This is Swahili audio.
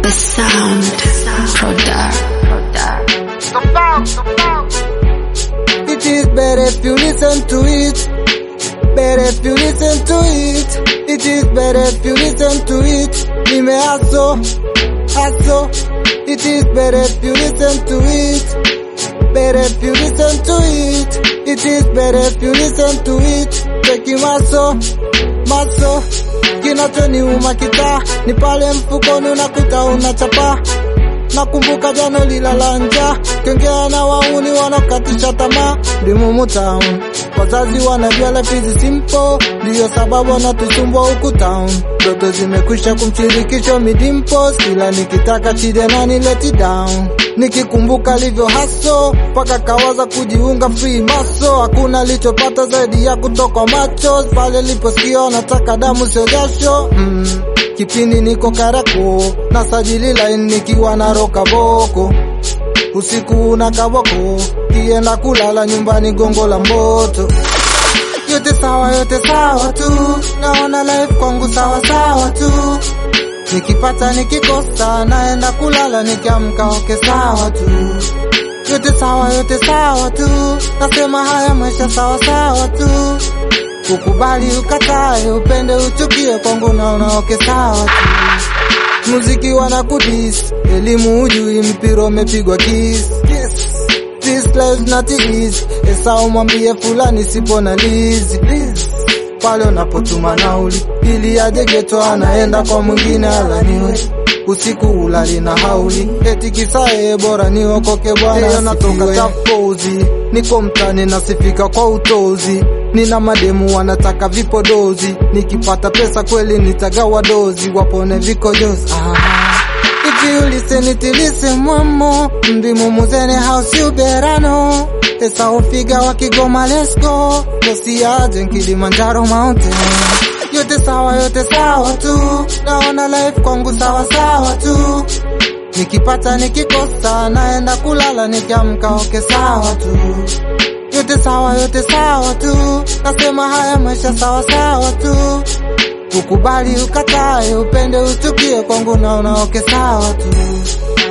The sound. Product. It is better if you listen to it. Better if you listen to it. It is better if you listen to it. Nime aso, aso. It is better if you listen to it. Better if you listen to it. It is better if you listen to it. Cheki maso, maso. Kinachoniuma kita ni pale mfukoni unakuta unachapa Nakumbuka jana lilala njaa, kiongea na wauni wanakatisha tamaa. Ndimumu town, wazazi wanajua life is simple, ndiyo sababu wanatusumbua huku town. Ndoto zimekwisha kumshirikisha midimpos, kila nikitaka chide na ni let it down. Nikikumbuka alivyo haso mpaka kawaza kujiunga free maso, hakuna alichopata zaidi ya kutoka macho pale liposikia wanataka damu sio jasho mm. Kipindi niko Karako na sajili line nikiwa na roka boko usiku una kaboko kienda kulala nyumbani gongo la mboto yote sawa yote sawa tu naona life kwangu sawa sawa tu nikipata nikikosa naenda kulala nikiamka oke sawa tu yote sawa yote sawa tu nasema haya maisha sawa sawa tu ukubali ukatae upende uchukie kwangu naona oke sawa tu muziki wana kudis elimu ujui mpira umepigwa kiss This life not easy esa umwambie fulani sipo na lizi please pale unapotuma nauli ili aje geto anaenda kwa mwingine alaniwe usiku ulali na hauli eti kisae bora niokoke bwana natoka tapozi niko mtani nasifika kwa utozi nina mademu wanataka vipodozi nikipata pesa kweli nitagawa dozi wapone vikojozi ah. If you listen it listen mwamo Mdimu muzene house you better know Esa ufiga wa Kigoma let's go Kosiaje Kilimanjaro mountain Yote sawa yote sawa tu Naona life kwangu sawa sawa tu Nikipata nikikosa naenda kulala nikiamka oke sawa tu yote sawa yote sawa tu nasema haya maisha sawa sawa tu ukubali ukatae upende uchukie kwangu naona oke sawa tu